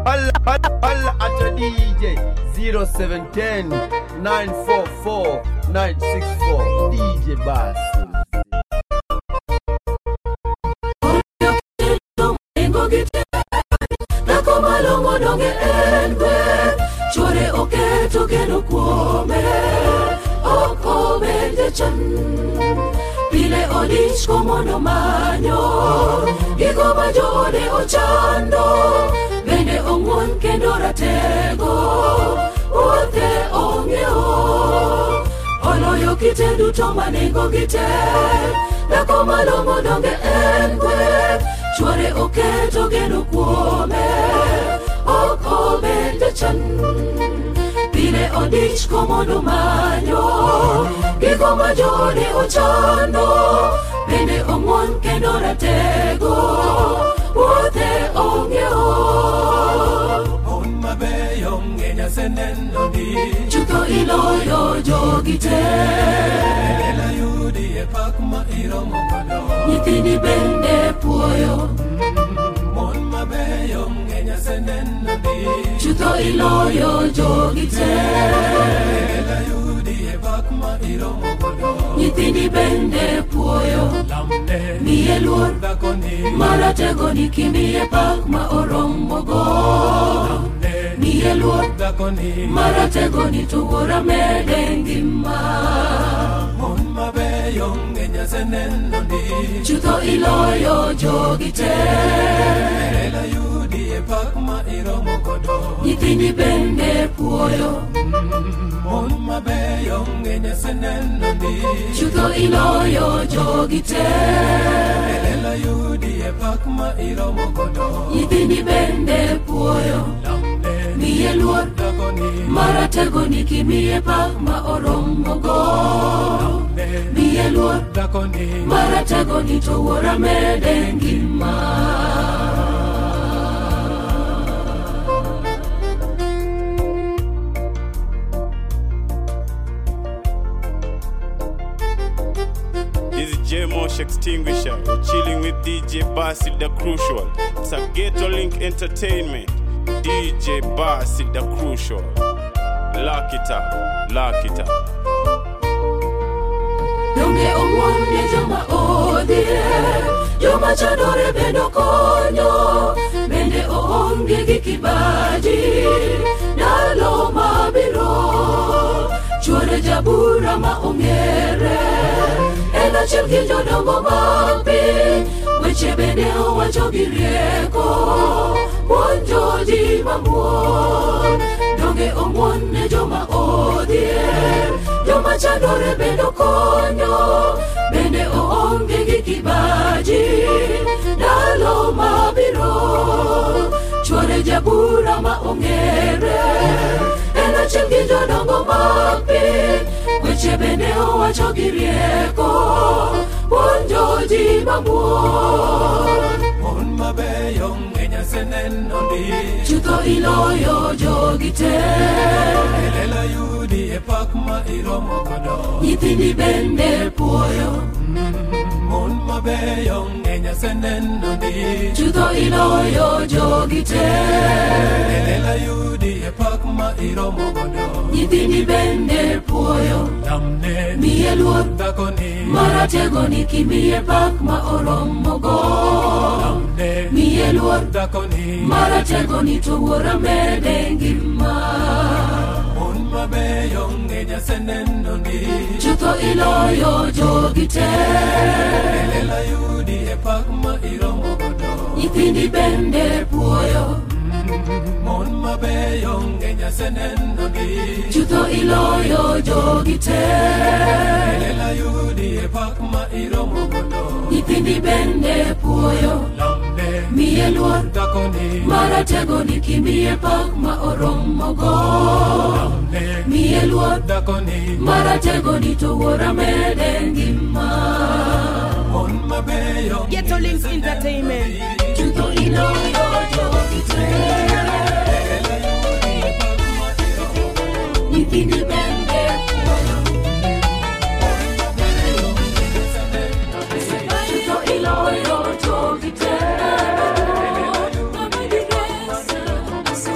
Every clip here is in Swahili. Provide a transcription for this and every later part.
Holla, holla, holla at your DJ 0710 944 964 DJ Basil. Dhako malong'o donge en gwen Chwore oketo geno kuome Ok obende chan Pile odich komondo manyo Gigo ma joode ochando Bende ong'won kendo ratego Wuothe ong'eyo Oloyo kite duto ma nengo gi tek Dhako malong'o donge en gweth Chwore oketo geno kuome Ok obende chan Pile odich komondo manyo Gigo ma joode ochando Bende ong'won kendo ratego Wuothe ong'eyo Mon mabeyo ng'eny aseneno di Chutho iloyo jogi te Lela yudi e pak ma iromo godo Nyithindi bende puoyo Mon mabeyo ng'eny aseneno di Chutho iloyo jogi te Lela yudi e pak ma iromo godo Nyithindi bende puoyo Lamne Miye luor dhakoni Maratego ni kimiye pak ma oromogo Lamne Miye luor dhakoni Maratego ni to wuora mede ngima Mon mabeyo ng'eny aseneno di Chutho iloyo jogi te Lela yudi e pak ma iromo godo Nyithindi bende puoyo Mon mabeyo ng'eny aseneno di Chutho iloyo jogi te Lela yudi e pak ma iromo godo Nyithindi bende puoyo Lamne Miye luor dhakoni Maratego ni kimiye pak ma oromogo Lamne Miye luor dhakoni Maratego ni to wuora mede ngima This is J Mosh Extinguisher. You're chilling with DJ Basil the Crucial. It's a Ghetto Link Entertainment. DJ Basil the Crucial. Lock it up, lock it up. Donge ong'won ne joma odhier Joma chandore bende konyo Bende oonge gi kibaji Ndalo mabiro Chuore jabura ma ong'ere En achiel gi jodongo mag piny Weche bende owacho gi rieko Puonjo ji mamuon Donge ong'won ne joma odhier Joma chandore bende konyo Bende oonge gi kibaji Ndalo mabiro Chuore jabura ma ong'ere En achiel gi jodongo mag piny Weche bende owacho gi rieko Puonjo ji mamuon Mon mabeyo ng'eny aseneno di Chutho iloyo jogi te Lela yudi e pak ma iromo godo Nyithindi bende puoyo Mon mabeyo ng'eny aseneno di Chutho iloyo jogi te Lela yudi e pak ma iromo godo Nyithindi bende puoyo Lamne Miye luor dhakoni Maratego ni kimiye pak ma oromogo Lamne Miye luor dhakoni Maratego ni to wuora mede ngima Mon mabeyo ng'eny aseneno di Chutho iloyo jogi te Lela yudi e pak ma iromo godo Nyithindi bende puoyo Mon mabeyo ng'eny aseneno di Chutho iloyo jogi te Lela yudi e pak ma iromo godo Nyithindi bende puoyo Lamne Miye luor dhakoni Maratego ni kimiye pak ma oromogo Lamne Miye luor dhakoni Maratego ni to wuora mede ngima Mon mabeyo Ghetto Links Entertainment. Chutho iloyo jogi te Nyithindi bende puoyo Chutho iloyo jogi te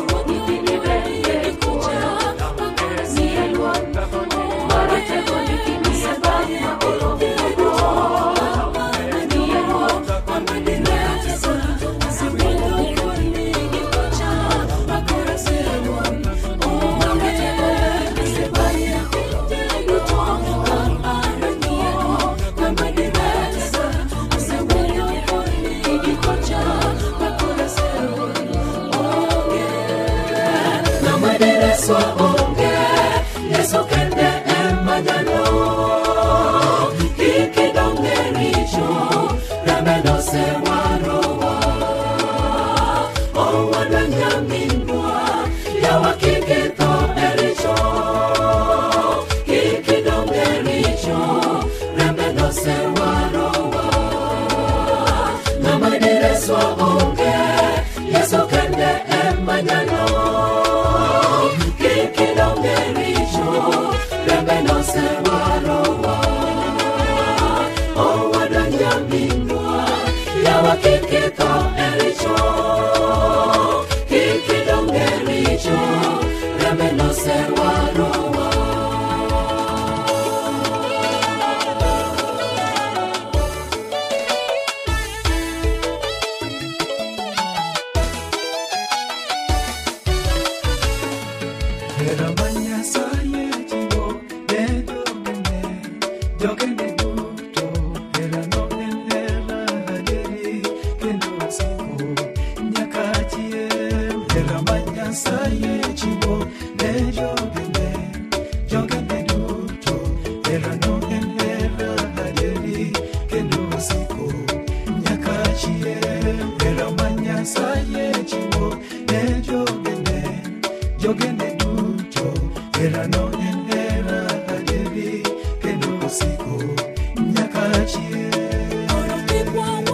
madireswa onge yeso kende emanyalo kikidonge richo remedose warowa owadwa nyaminwa yawa kikitho e richo kikidonge richo remedose warowa namadireswa onge yeso kende emanyalo kikidonge richo remedose warowa owadwa nyaminwa yawa kikitho e richo kikidonge richo remedose warowa Hera manyasaye chiwo ne jogene, jogene duto. Hera no en hera adieri kendo osiko nyaka chieng'. Hera manyasaye chiwo ne jogene, jogene duto. Hera no en hera adieri kendo osiko nyaka chieng'. Hera manyasaye chiwo ne jogene, jogene duto hera no en hera adieri kendo osiko nyaka chieng'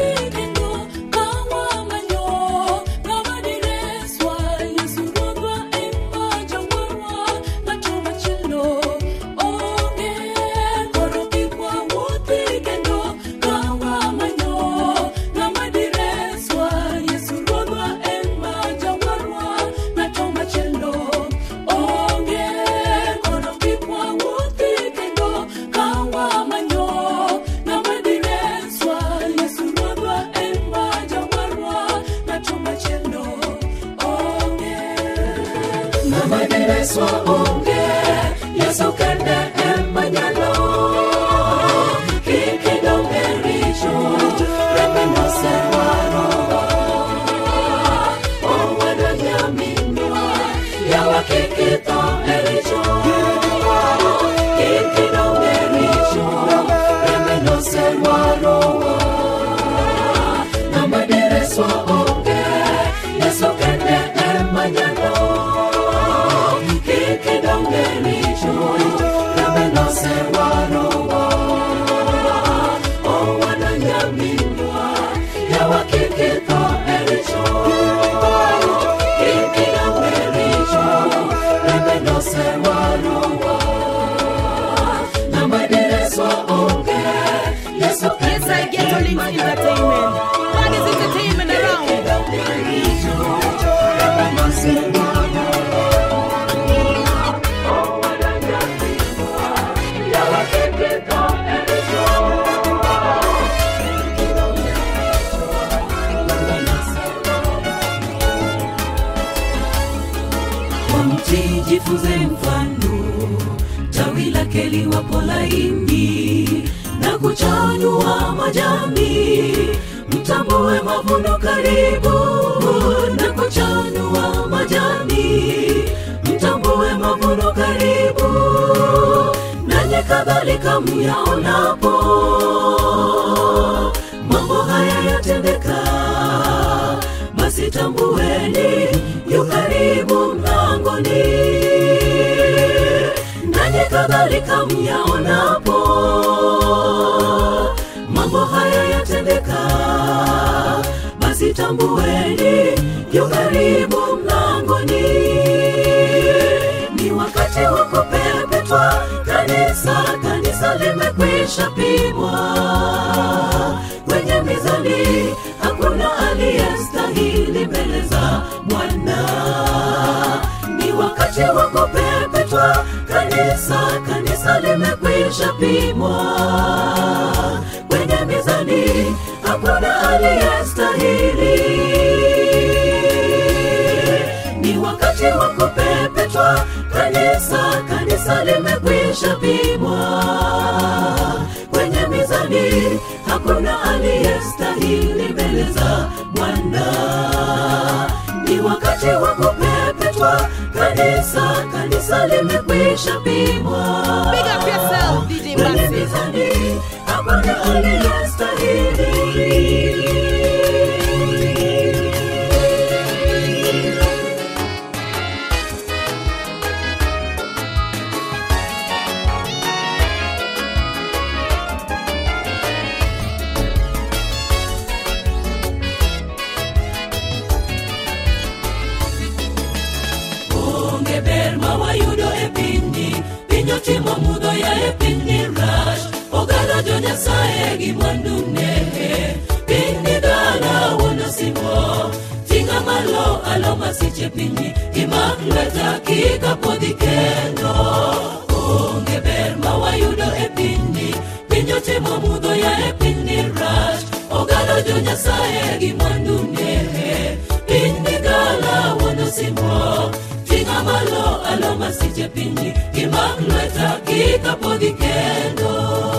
namadireswa onge yeso kende emanyalo kikidonge richo remedose warowa owadwa nyaminwa yawa kikitho e richo kikidonge richo remedose warowa namadireswa onge yeso kende emanyalo kikidonge richo remedose warowa owadwa nyaminwa yawa kikitho e richo kikidonge richo remedose warowa namadireswa onge yeso Yes, I get to links entertainment. What is entertainment around? Kwa mti jifunze mfano, tawi lake liwapo laini na kuchanua majani, mtambue mavuno karibu na kuchanua majani, mtambue mavuno karibu, nanyi kadhalika myaonapo mambo haya yatendeka basi tambueni yu karibu mlangoni nanyi kadhalika myaonapo mambo haya yatendeka basi tambueni yu karibu mlangoni ni wakati wa kupepetwa kanisa kanisa limekwisha pimwa kwenye mizani hakuna aliyestahili mbele za bwana ni wakati wa kupepetwa kanisa kanisa limekwisha pimwa kwenye mizani hakuna aliyestahili ni wakati wa kupepetwa kanisa kanisa limekwisha pimwa kwenye mizani hakuna aliyestahili mbele za bwana ni wakati wa kupepetwa kanisa kabisa kanisa limekwisha pimwa Big up yourself, DJ Bassett. Mizani, hakuna aliyestahili onge ber ma wayudo e pinyni piny otimo mudho ya e pinyni rach ogalo jo nyasaye gi mwandune piny ni dala wuono simo ting'a malo alo masiche pinyni imak lweta kikapodhi kendo onge ber ma wayudo e pinyni piny otimo mudho ya e pinyni rach ogalo jo nyasaye gi mwandune piny ni gala wuono simo ting'a malo alo masiche pinyni imak lweta kikapodhi kendo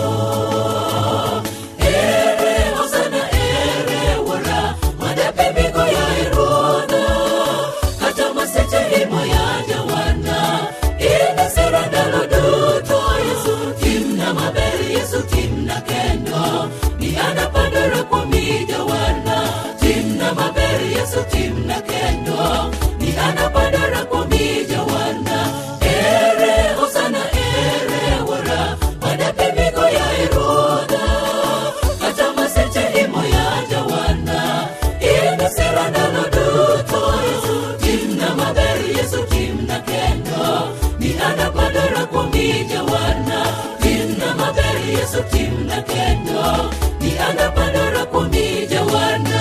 ere hosana ere wuora madapimigo ya eruodha kata maseche imo ya jawana inisira ndalo duto yesu timna maber yesu timna kendo ni an apandora kuomi jawana timna maber yesu timna kendo ni an apandora kuomi jawana ere hosana ere wuora madapimigo ya eruodha kata maseche imo ya jawana inisira ndalo duto yesu timna maber yesu timna kendo ni an apandora kuomi jawana timna maber yesu timna kendo ni an apandora kuomi jawana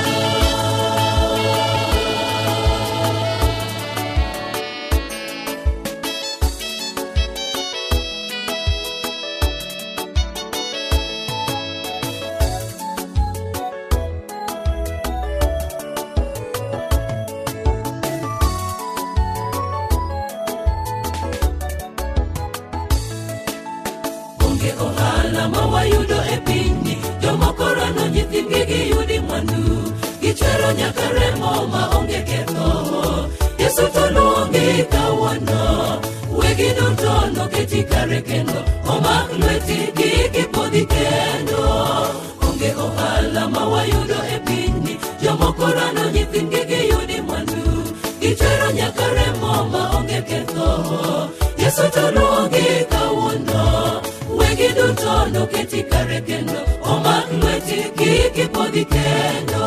onge ohala ma wayudo e pinyni jomoko rano nyithindgi giyudi mwandu gichwero nyaka remo ma onge ketho yesu to luongi kawuono wegi duto noketi kare kendo omak lweti gikipodhi kendo onge ohala ma wayudo e pinyni jomoko rano nyithindgi giyudi mwandu gichwero nyaka remo ma onge ketho yesu to luongi kawuono wegi duto noketi kare kendo omak lweti kikipodhi kendo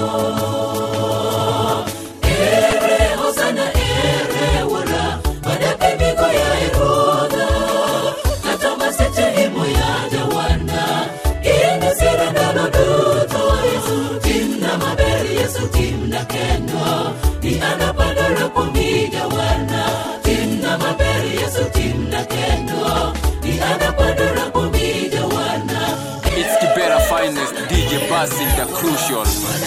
ere hosana ere wuora madapimigo ya eruodha kata maseche imo ya jawana inisira ndalo duto yesu timna maber yesu timna kendo ni an apandora kuomi jawana timna maber yesu timna kendo ni an apandora kuomi jawana It's the better finest DJ Basil the Crucial.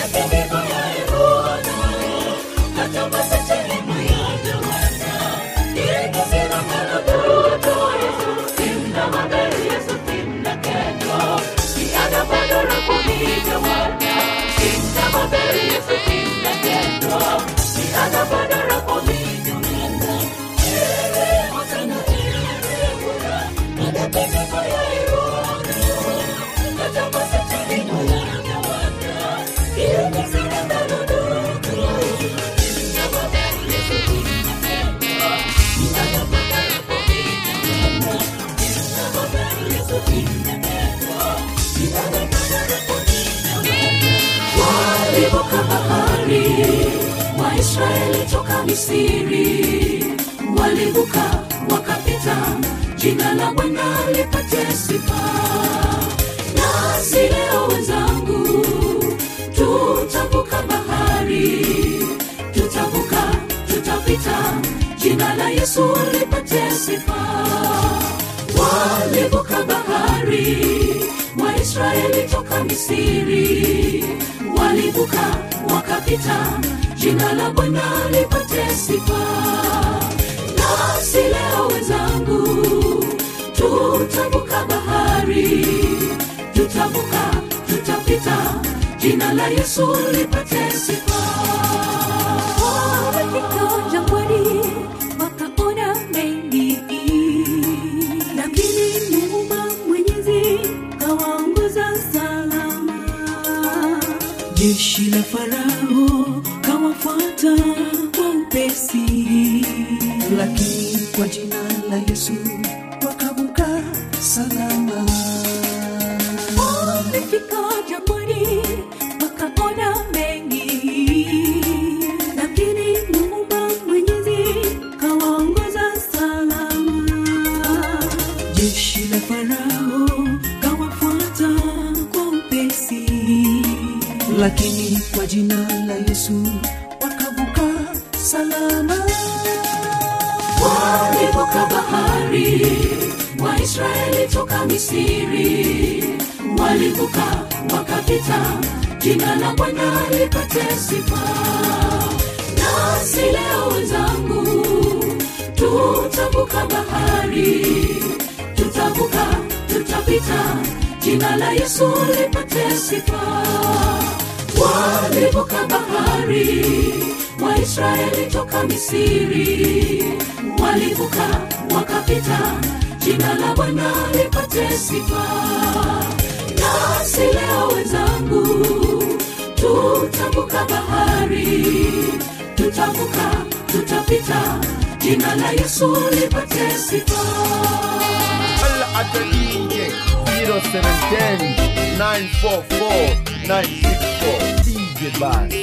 walivuka bahari waisraeli toka misiri walivuka wakapita jina la bwana lipate sifa nasi leo wenzangu tutavuka bahari tutavuka tutapita jina la yesu lipate sifa walivuka bahari waisraeli toka misiri walivuka wakapita jina la bwana lipate sifa nasi leo wenzangu tutavuka bahari tutavuka tutapita jina la yesu lipate sifa Wamefika jangwani, wakaona upesi lakini kwa jina la yesu wakavuka salama wamefika jangwani wakaona mengi lakini muumba mwenyezi kawaongoza salama jeshi la farao kawafuata kwa upesi lakini kwa jina la yesu wakavuka salama walivuka bahari waisraeli toka misiri walivuka wakapita jina la bwana lipate sifa nasi leo wenzangu tutavuka bahari tutavuka tutapita jina la yesu lipate sifa walivuka bahari waisraeli toka misiri walivuka wakapita jina la bwana lipate sifa nasi leo wenzangu tutavuka bahari tutavuka tutapita jina la yesu lipate sifa Holla at the DJ 0710 944 964 DJ Bass.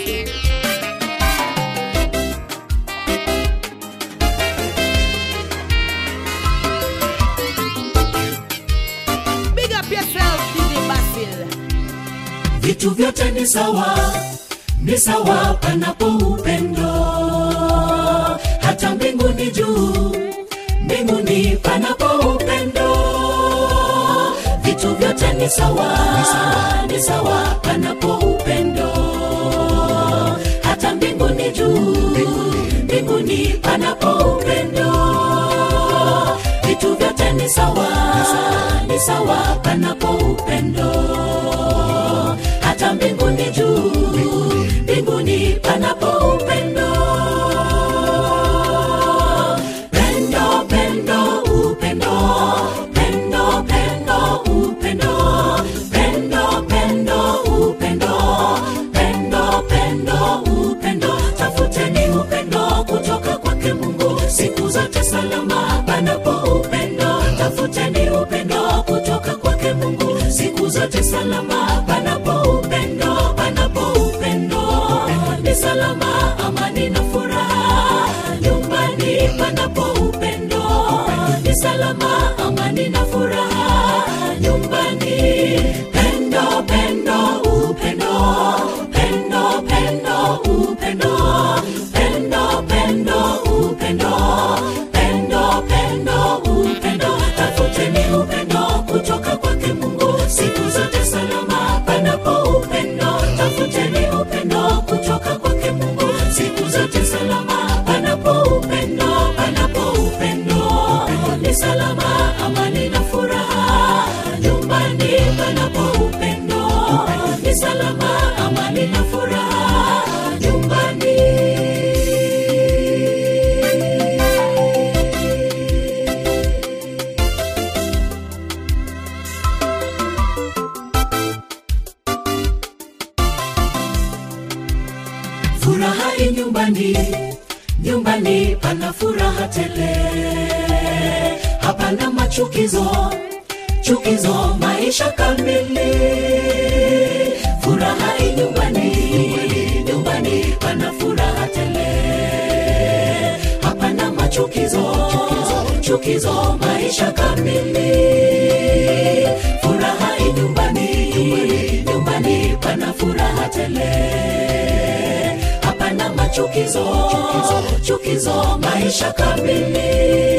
Big up yourself, DJ Basil. vitu vyote ni sawa ni sawa panapo upendo hata mbinguni juu mbinguni panapo upendo vitu vyote ni sawa ni sawa panapo upendo hata mbinguni juu mbinguni panapo upendo vitu vyote ni sawa ni sawa panapo upendo hata mbinguni juu mbinguni panapo upendo pendo pendo upendo pendo pendo upendo pendo pendo upendo pendo pendo upendo tafuteni upendo kutoka kwake mungu siku zote salama panapo upendo tafuteni upendo kutoka kwake mungu siku zote salama panapo upendo panapo upendo ni salama amani na furaha nyumbani panapo upendo ni salama amani na furaha nyumbani pendo pendo upendo pendo pendo upendo pendo pendo upendo pendo pendo upendo tafuteni upendo kutoka kwake mungu siku zote salama panapo upendo tafuteni upendo kutoka kwake mungu siku zote salama panapo upendo panapo upendo ni salama amani na furaha nyumbani panapo upendo ni salama amani na furaha nyumbani furaha i nyumbani nyumbani pana furaha tele hapana machukizo chukizo maisha kamili furaha i nyumbani nyumbani pana furaha tele hapana machukizo chukizo maisha kamili furaha i nyumbani nyumbani pana furaha tele hapana machukizo chukizo maisha kamili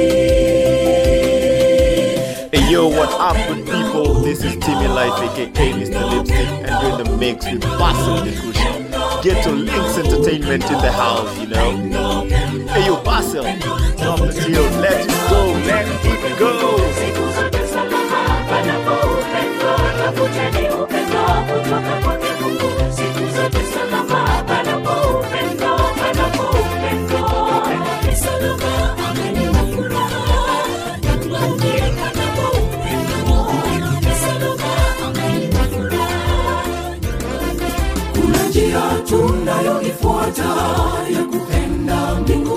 Hey yo, what up good people? This is Timmy Life aka Mr. Lipstick and you're in the mix with Basil the Crucial. Get your links entertainment in the house, you know. Hey yo, Basil, drop the deal. Let it go, let it go. kuna njia tunayoifuata ya kupenda mbingu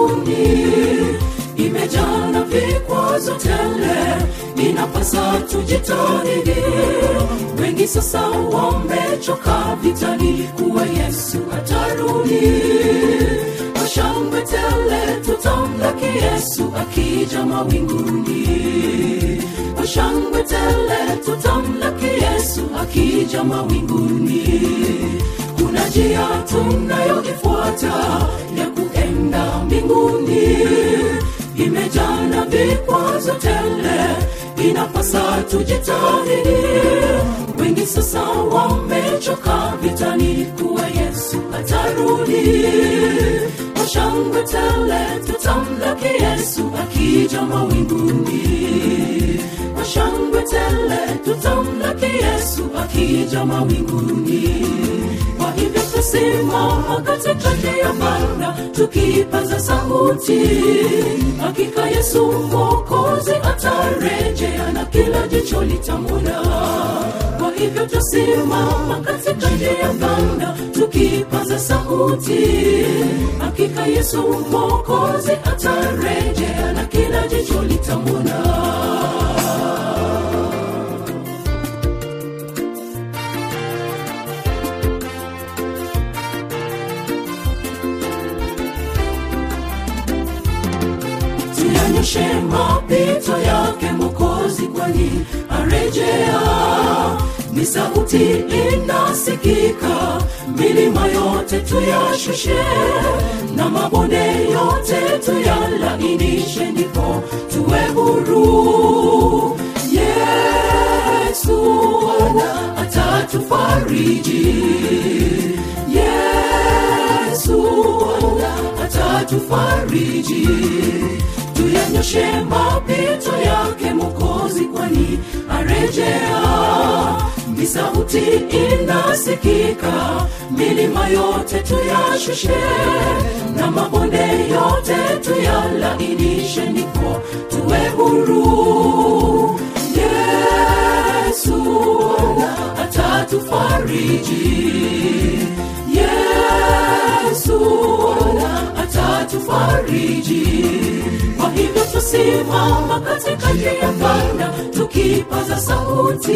inapasa tujitahidi wengi sasa wamechoka vitani kuwa yesu atarudi kwa shangwe tele tutamlaki yesu akija mawinguni kwa shangwe tele tutamlaki yesu akija mawinguni kuna njia tunayoifuata ya kuenda mbinguni imejana vikwazo tele inapasa tujitahidi wengi sasa wamechoka vitani kuwa yesu atarudi kwa shangwe tele tutamlaki yesu akija mawinguni kwa shangwe tele tutamlaki yesu akija mawinguni kwa hivyo tusimama katikati ya bara tukipaza sauti hakika yesu mwokozi atarejea na kila jicho litamwona kwa hivyo tusimama katikati ya bara tukipaza sauti hakika yesu mwokozi atarejea na kila jicho litamwona tuyanyoshe mapito yake mokozi kwani arejea ni sauti inasikika milima yote tuyashushe na mabonde yote tuyalainishe ndipo tuwe huru yesu atatufariji yesu atatufariji tuyanyoshe mapito yake mokozi kwani arejea ni sauti inasikika milima yote tuyashushe na mabonde yote tuyalainishe ndipo tuwe huru yesu atatufariji yesu atatufariji kwa hivyo tusimama katikati ya banda tukipaza sauti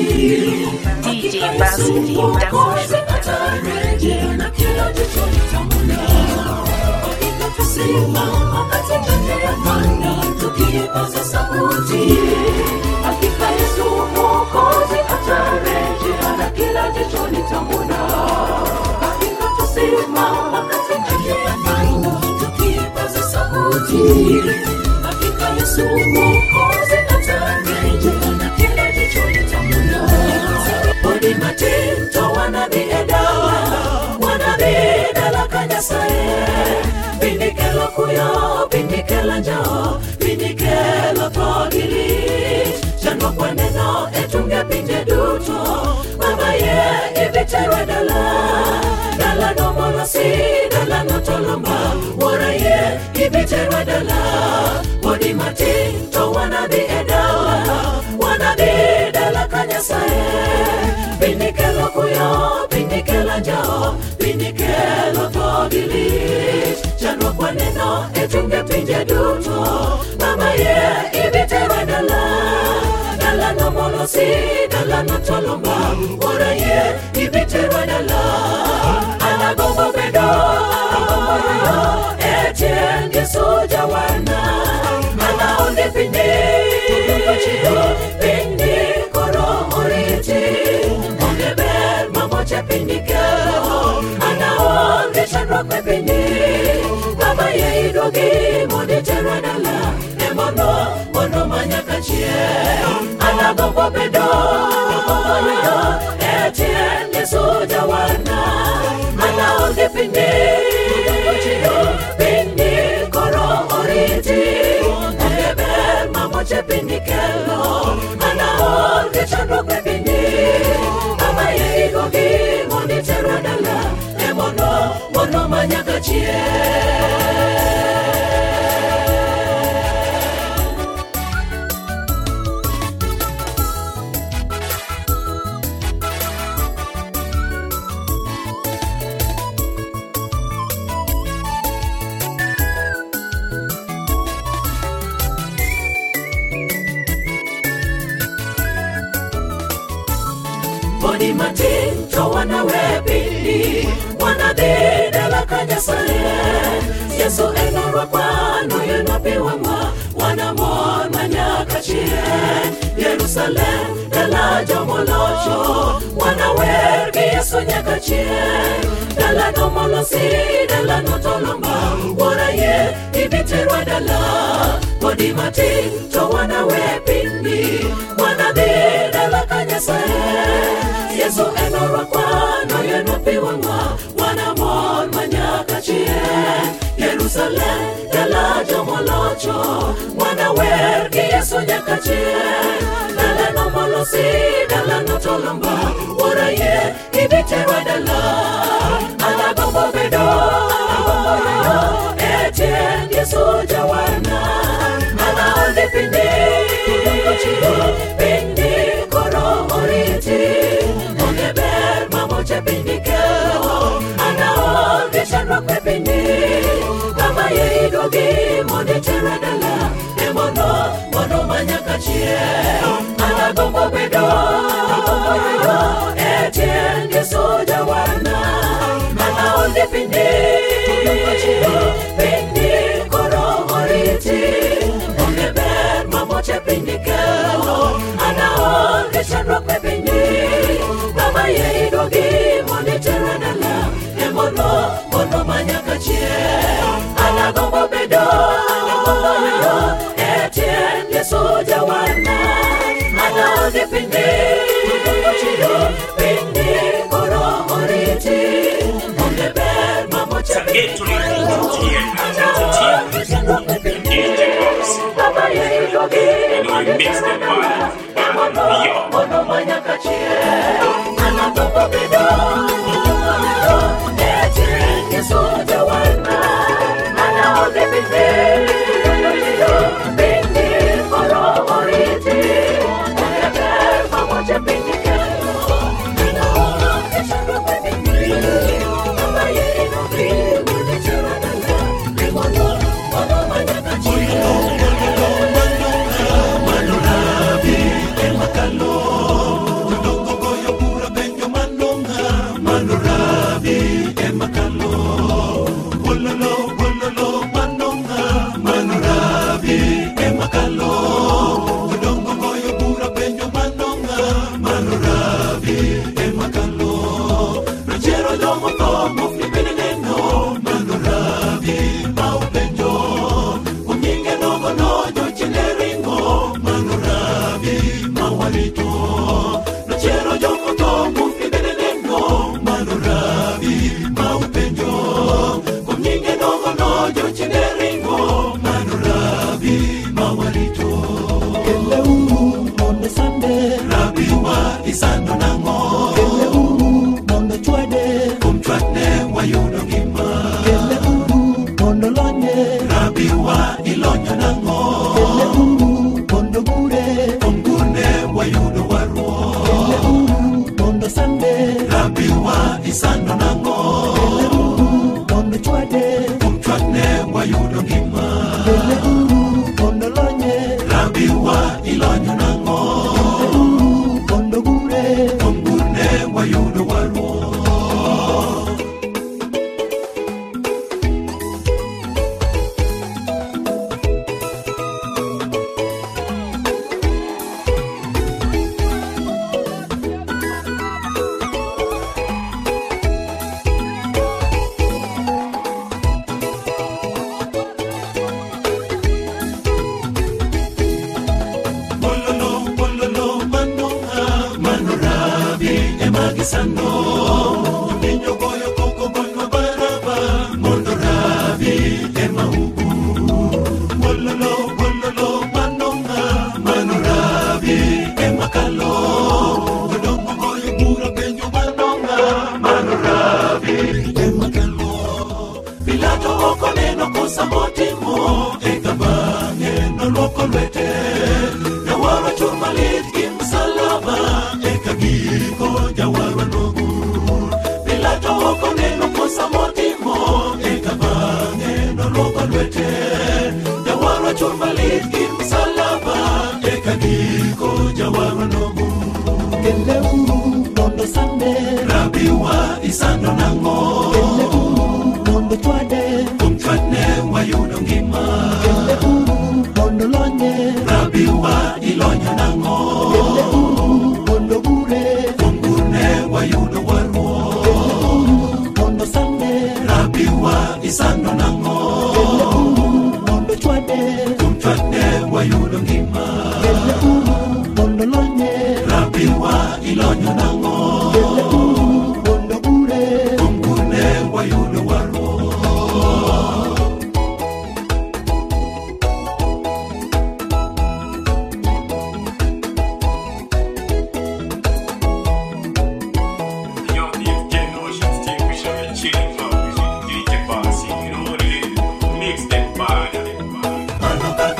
DJ Basil Mwokozi atarejea na kila jicho litamwona. Kwa hivyo tusimama katikati ya banda tukipaza sauti hakika yesu mwokozi atarejea na kila jicho litamwona. Kwa hivyo tusimama katikati ya banda tukipaza sauti hakika yesu mwokozi atarejea na kila jicho litamwona odi matinto wanabiedala wanabiedala kanyasaye bindikelo kuyo bindikelo njao bindikelo togili chandwa kwa neno etunge pinje duto babaye ibiterwe dala dala nomolosi dala notolomba woraye ibiterwe dala odi matinto wanabiedala wanabiedala kanyasaye bindikelo kuyo bindikelo njao bindikelo togili chandwa kwa neno etunge pinje duto mama ye ibiterwe dala dala nomolosi dala notolomba ora ye ibiterwe dala anagombo bedo agomoyo etienge soja wana anaonde pinde chiyo pindi koro oriti onge ber mamoche pindi kelo anaonge chandruok me pindi baba ye idogi mondi terwa dala emono mondo manyaka chie anagombo bedo agomoyo etiende soja wana anaonge pindi chiyo pindi koro oriti onge ber mamoche pindi kelo anaonge chandruok me pindi baba ye idogi mondi terwa dala emono mondo manyaka chie enorwa kwano yenopiwang'wa wanamon manyaka chien yerusalem dala jomolocho wanawer gi yesu nyaka chien dalano molosi dalano tolomba wuora ye ibiterwa dala podi matin to wanawe pinyni wanadhi dala ka nyasaye yesu enorwa kwano yenopiwang'wa wanamon manyaka chien yerusalem dala jomolocho wanawer gi yesu nyaka chien dalano molosi dalano tolomba wuora ye ibiterwa dala anagombo bedo agombo yoyo e tiend yesu jawarna anaonde pindi pindi koro oriti onge ber mamoche pindi kelo anaonge chandruok e pindi kama ye idogi mondo itere dala e mondo mondo manyaka chien anagombo bedo agombo yoyo e tiend yesu jawarna anaonde pindi pindi koro oriti onge ber mamoche pindi kelo anaonge chandruok e pindi kama ye idogi mondo itere dala e mondo mondo manyaka chien anagombo bedo agombo yoyo e tiend yesu jawarna anaonge pindi pindi koro oriti onge ber mamoche pindi kama ye idogi mondo itere dala e mondo mondo manyaka chien anagombo bedo e tiend yesu jawarna anaonge pindi pindi koro oriti onge ber mamoche pindi kelo anaonge chandruok e pindi kama ye idogi mondo itere dala e mondo mondo manyaka chien isando nango mondo chwade kum chwadne wayudo ngima ngima kende uru mondo lonye rabi wa ilonyo nang'o kende uru mondo gure kuom gurne wayudo warruok kende uru mondo sande rabi wa isando nang'o kende uru mondo chwade kuom chwade wayudo ngima kende uru mondo lonye rabi wa ilonyo nang'o kende uru mondo gure kuom gurne wayudo warruok Yo, this generation still we shall be chilling out with DJ Bossy. You know what it is? Mix them bad.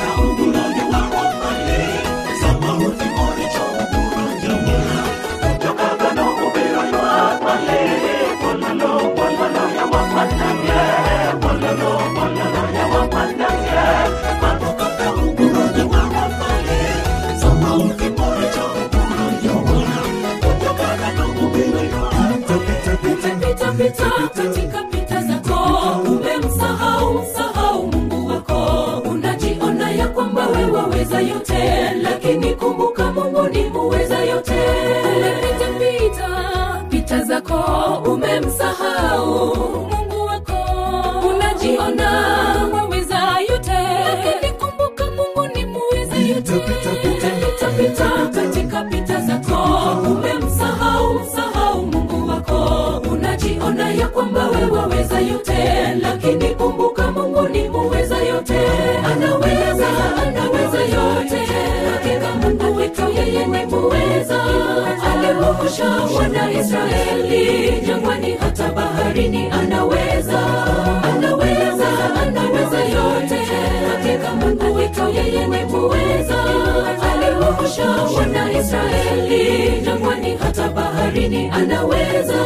Pita, pita katika pita zako umemsahau msahau mungu wako unajiona ya kwamba we waweza yote lakini kumbuka mungu ni muweza yote umepita pita pita zako umemsahau mungu wako unajiona waweza yote lakini kumbuka mungu ni muweza yote pita pita pita katika pita zako umemsahau msahau mungu wako unajiona ya kwamba we waweza yote lakini kumbuka mungu ni muweza yote anaweza anaweza yote hakika mungu wetu yeye ni muweza aliwavusha wana israeli jangwani hata baharini anaweza anaweza anaweza yote hakika mungu wetu yeye ni muweza aliwavusha wana israeli jangwani hata baharini anaweza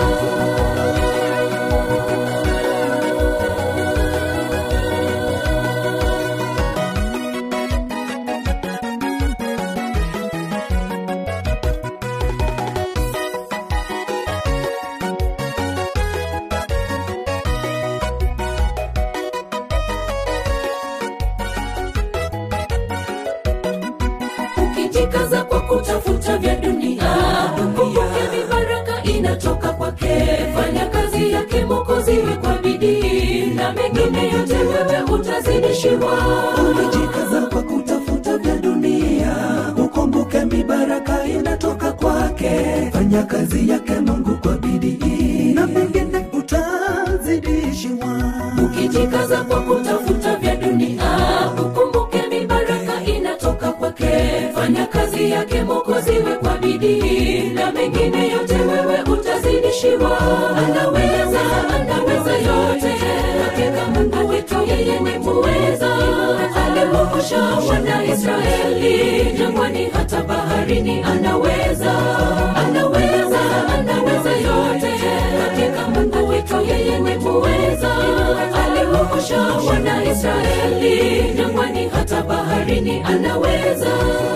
ukijikaza kwa kutafuta vya dunia kumbuke mibaraka inatoka kwake fanya kazi yake mokoziwe kwa bidii na mengine yote wewe utazidishiwa umejikaza kwa kutafuta vya dunia ukumbuke mibaraka inatoka kwake fanya kazi yake mungu kwa bidii na mengine utazidishiwa ukijikaza kwa kutafuta vya dunia ukumbuke mibaraka inatoka kwake fanya kazi yake mokoziwe kwa bidii na mengine yote wewe utazidishiwa anaweza anaweza yote hakika mungu wetu yeye ni muweza aliwavusha wana israeli jangwani hata baharini anaweza anaweza anaweza yote hakika mungu wetu yeye ni muweza aliwavusha wana israeli jangwani hata baharini anaweza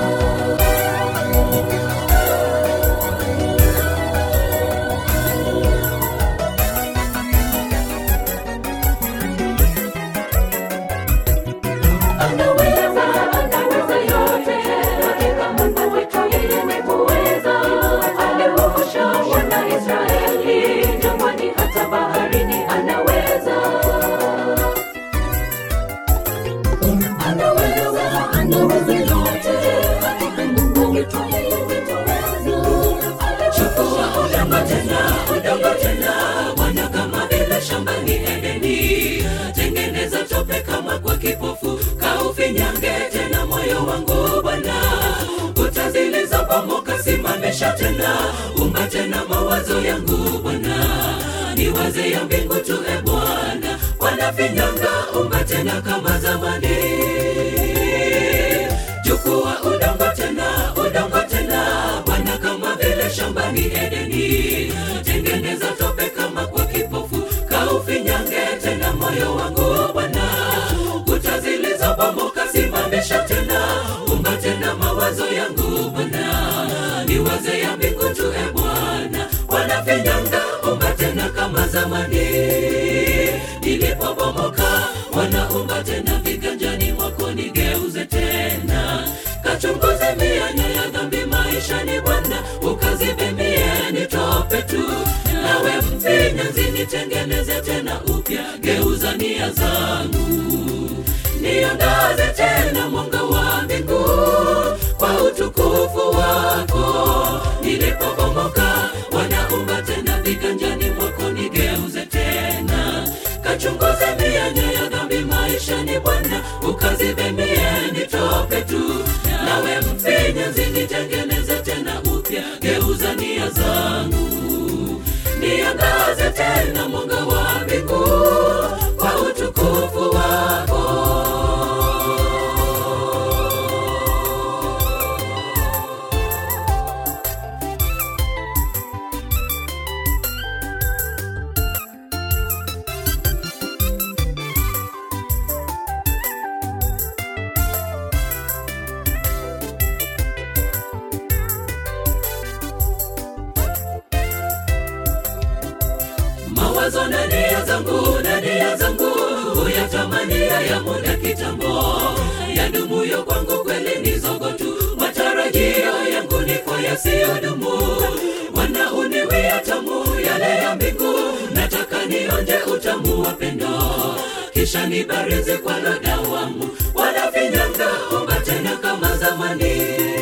anaweza anaweza yote hakika mungu wetu yeye ni muweza aliwavusha wana israeli jangwani hata baharini anaweza anaweza anaweza yote hakika mungu wetu yeye ni muweza chukua udongo tena udongo tena mwana kama vile shambani edeni tengeneza tope kama kwa kipofu kaufinyange tena moyo wangu bwana kuta zilizobomoka simamisha tena umba tena mawazo yangu bwana niwaze ya mbingu tu e bwana wanafinyanga umba tena kama zamani chukua udongo tena udongo tena bwana kama vile shambani edeni tengeneza tope kama kwa kipofu kaufinyange tena moyo wangu bwana kuta zilizobomoka simamisha tena umba tena mawazo yangu bwana niwaze ya mbingu tu e bwana wanafinyanga umba tena kama zamani nilipobomoka wanaumba tena viganja zinitengeneze tena upya geuza nia zangu niongaze tena mwanga wa mbingu kwa utukufu wako nilipobomoka wanaumba tena viganjani mwako nigeuze tena kachunguze mianya ya dhambi maishani bwana ukazibe mieni tope tu nawe mfinyanzi nitengeneze tena upya geuza nia zangu niangaze tena mwanga wa mbingu kwa utukufu wako mawazo na nia zangu na nia zangu huyatamania ya muda kitambo yadumuyo kwangu kweli ni zogo tu matarajio yangu ni kwa yasiyodumu wanauniwia tamu yale ya mbingu nataka nionje utamu wa pendo kisha nibarizi kwa ladawamu wanafinyanga unga tena kama zamani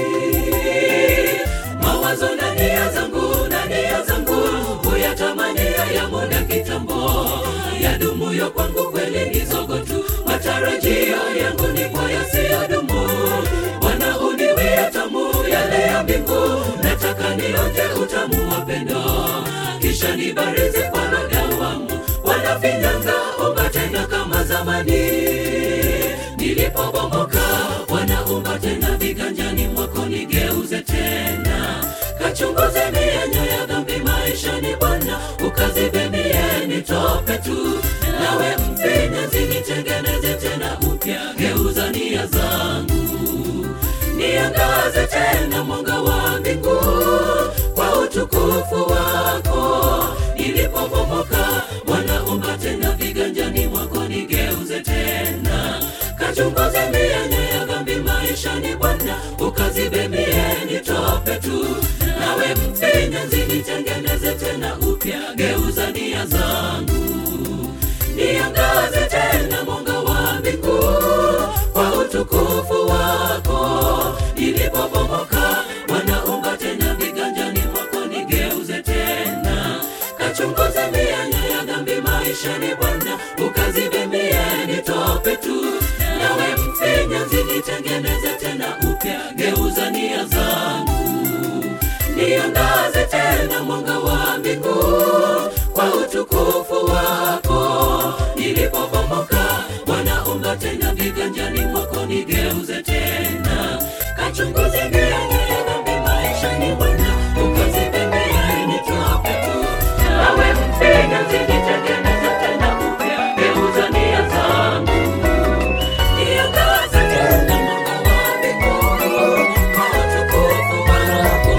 mawazo na nia zangu na nia zangu huyatamania ya muda kitambo yadumuyo kwangu kweli ni zogo tu matarajio yangu ni kwa yasiyodumu wanauniwia tamu yale ya mbingu nataka nionje utamu wa pendo kisha nibarizi kwa ladawamu wanafinyanga unga tena kama zamani nilipobomoka wanaumba tena viganjani mwako nigeuze tena kachunguze mienyo ya dhambi maishani bwana ukazibe mieni tope tu nawe mfinyanzi nitengeneze tena upya geuza nia zangu niangaze tena mwanga wa mbingu kwa utukufu wako nilipobomoka wanaumba tena viganjani mwako nigeuze tena kachunguze mienye ya dhambi maishani bwana ukazibe mieni tope tu nawe mfinyanzi nitengeneze tena upya geuza nia zangu niangaze tena mwanga wa mbingu kwa utukufu wako nilipobomoka wanaumba tena viganjani mwako nigeuze tena kachunguze mianya ya dhambi maishani bwana ukazibe mieni tope tu nawe mfinyanzi nitengeneze tena upya geuza nia zangu niangaze tena mwanga wa mbingu kwa utukufu wako nilipobomoka wanaumba tena viganjani mwako nigeuze tena kachunguze mianya ya dhambi maishani bwana ukazibe mieni tope tu nawe mfinyanzi nitengeneze tena upya geuza nia zangu niangaze tena mwanga wa mbingu kwa utukufu wako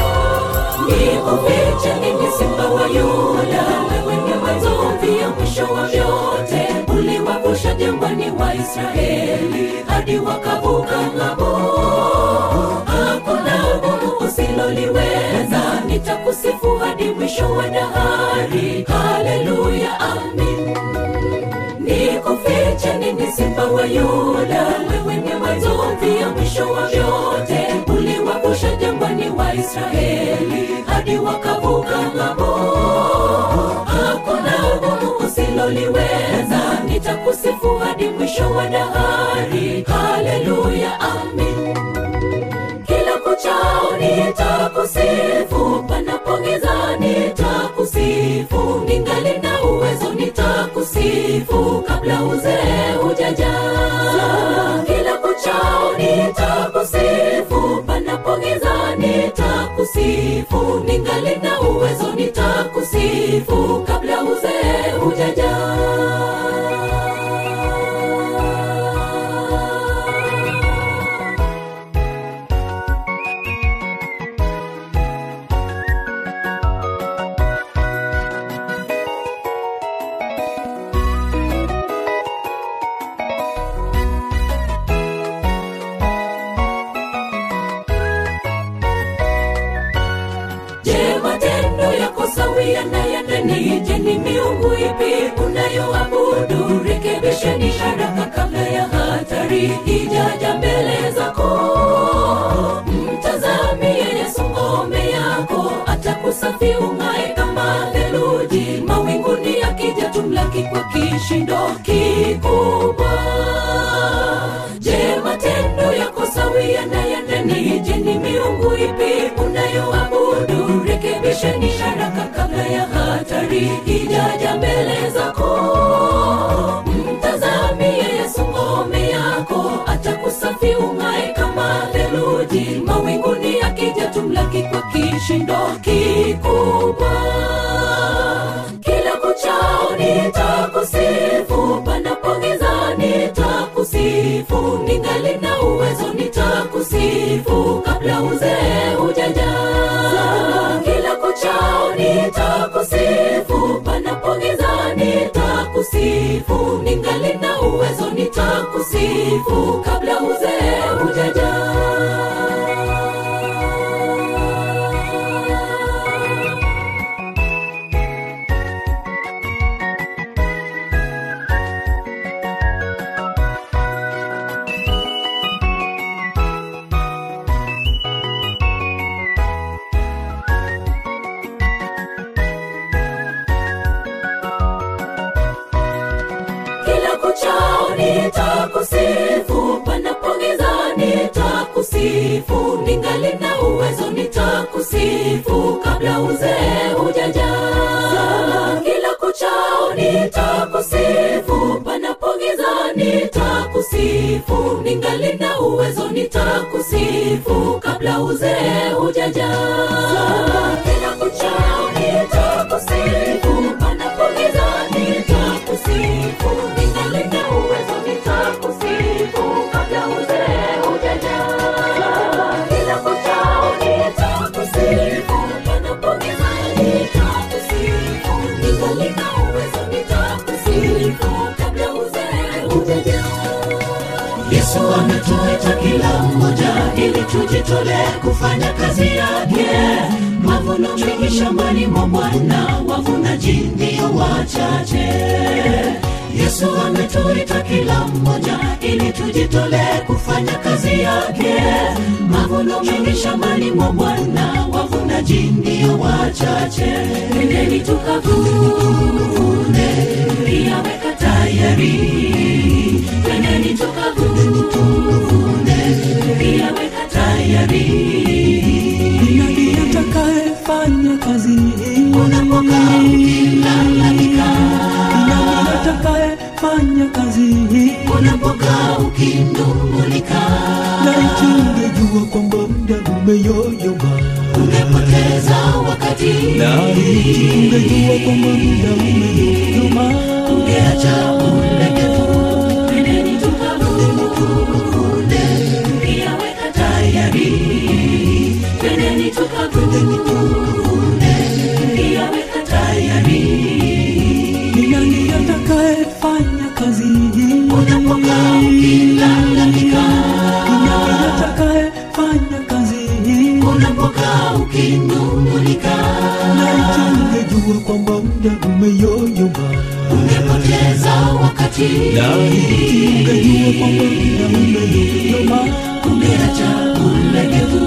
nikufiche mimi simba wa yuda wewe ni mwanzomvi ya mwisho wa vyote uliwavusha jangwani wa israeli hadi wakavuka ng'ambo hakuna gumu usiloliweza nitakusifu hadi mwisho wa dahari haleluya amin nikufiche nini simba wa yuda wewe ni mwanzomvi ya mwisho wa vyote uliwavusha jangwani wa israeli hadi wakavuka ng'ambo hakuna ugumu usiloliweza nitakusifu hadi mwisho wa dahari haleluya amin kila kuchao nitakusifu panapogiza nitakusifu ningali na uwezo nitakusifu kabla uzee hujaja kila kuchao nitakusifu panapogiza nitakusifu ningali na uwezo nitakusifu kabla uzee hujaja je matendo yako sawia na ya nani je ni miungu hatari ijaja mbele zako mtazamie yesu ngome yako atakusafi ung'ae kama theluji mawinguni akija tumlaki kwa kishindo kikubwa je matendo yako sawia na yandani je ni miungu ipi unayoabudu rekebisheni haraka kabla ya hatari ijaja mbele zako mtazamie yesu ngome yako atakusafi ung'ae kama theluji mawinguni akija tumlaki kwa kishindo kikubwa kila kuchao nitakusifu panapogiza nitakusifu ningali na uwezo nitakusifu kabla uzee hujaja kila kuchao nitakusifu panapogiza nitakusifu ningali na uwezo nitakusifu kabla uzee hujaja kila kuchao nitakusifu panapogiza nitakusifu ningali na uwezo nitakusifu kabla uzee hujaja kila kuchao nitakusifu panapogiza nitakusifu ningali na uwezo nitakusifu kabla uzee hujaja kila kuchao nitakusifu panapogiza nitakusifu ningali na uwezo nitakusifu kabla uzee hujaja kila kuchao nitakusifu panapogiza nitakusifu ningali na uwezo nitakusifu kabla uzee hujaja yesu ametuita kila mmoja ili tujitolee kufanya kazi yake mavuno mengi shambani mwa bwana wavunaji ndio wachache yesu ametuita kila mmoja ili tujitolee kufanya kazi yake mavuno mengi shambani mwa bwana wavunaji ndio wachache nendeni tukavune liyaweka tayari nendeni tukavune liyaweka tayari nani atakayefanya kazi hii unapokaa ukilalamika nani atakayefanya kazi hii unapokaa ukinung'unika laiti ungejua kwamba muda umeyoyoma umepoteza wakati laiti ungejua kwamba muda umeyoyoma ungeacha ulegevu nendeni tukavune liyaweka tayari nendeni tukavune liyaweka tayari ni nani atakayefanya kazi hii unapokaa ukilalamika ni nani atakayefanya kazi hii unapokaa ukinung'unika laiti ungejua kwamba muda umeyoyoma ungepoteza wakati laiti ungejua kwamba muda umeyoyoma ungeacha ulegevu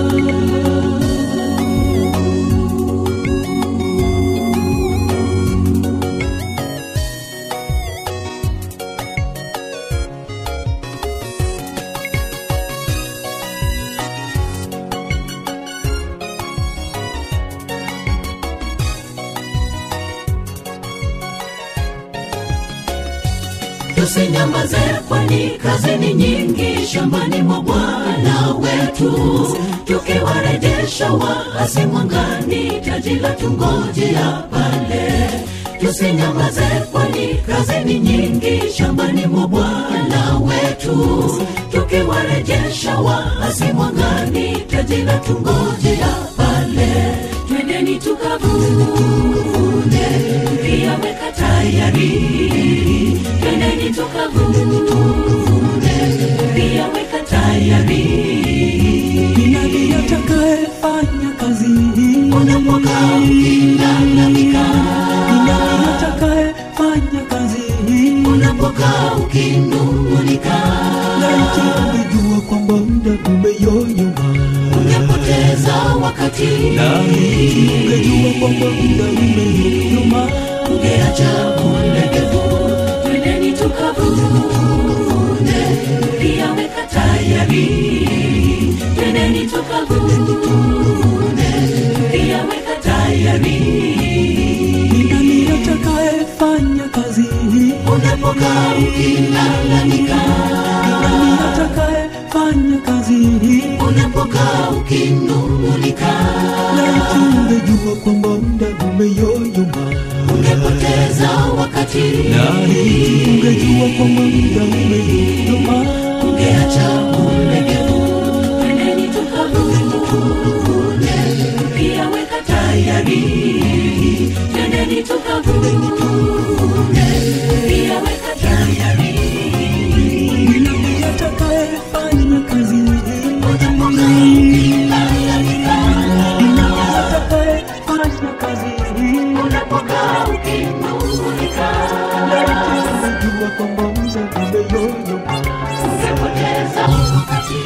tusinyamaze kwani kazi ni nyingi shambani mwa bwana wetu tukiwarejesha waasi mwangani taji la tungojea pale tusinyamaze kwani kazi ni nyingi shambani mwa bwana wetu tukiwarejesha waasi mwangani taji la tungojea pale twendeni tukavune liyaweka tayari twendeni tukavune liyaweka tayari ni nani atakayefanya kazi hii unapokaa ukilalamika ni nani atakayefanya kazi hii unapokaa ukinung'unika wakati ungejua kwamba muda umeyoyoma ungeacha ulegevu twendeni tukavune pia weka tayari twendeni tukavune pia weka tayari ni nani atakayefanya kazi hii unapokaa ukilalamika nani atakayefanya kazi hii unapokaa ukinung'unika laiti ungejua kwamba muda umeyoyoma ungepoteza wakati nani ungejua kwamba muda umeyoyoma ungeacha ulegevu twendeni tukavune pia weka tayari twendeni tukavune pia weka tayari ni nani atakayefanya kazi hii unapokaa ukilalamika ni nani atakayefanya kazi hii unapokaa ukinung'unika ungejua kwamba muda umeyoyoma ungepoteza wakati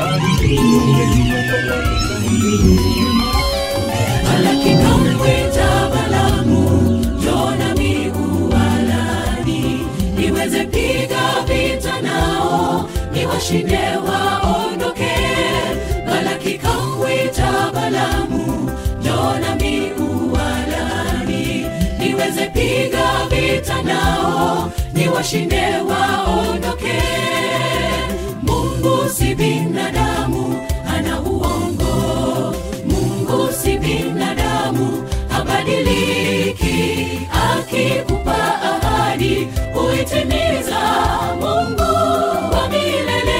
Malaki kamwita Balamu, Yona miualani, niweze piga vita nao, niwashinde waondoke. Malaki kamwita Balamu, Yona miualani, niweze piga vita nao, niwashinde waondoke. Mungu si binadamu, ana uongo. Mungu si binadamu, habadiliki. Akikupa ahadi huitimiza. Mungu wa milele.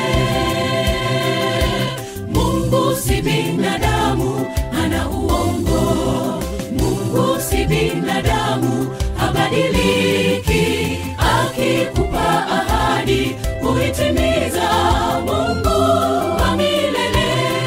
Mungu si binadamu, ana uongo. Mungu si binadamu, habadiliki. Akikupa ahadi huitimiza. Mungu wa milele.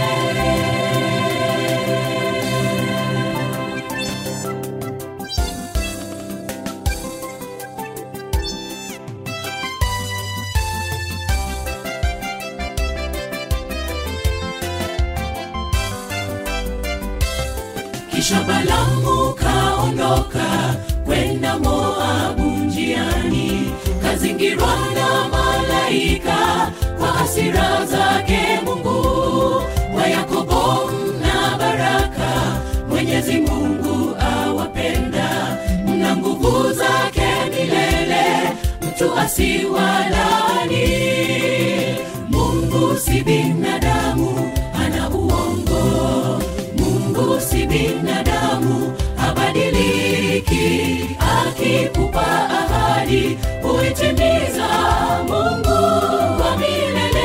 Kisha Balamu kaondoka kwenda Moabu njiani, kazingirwa na malaika kwa hasira zake Mungu wa Yakobo mna baraka, Mwenyezi Mungu awapenda, mna nguvu zake milele, mtu asiwalani. Mungu si binadamu, ana uongo Mungu si binadamu, habadiliki. Akikupa ahadi huitimiza. Mungu wa milele.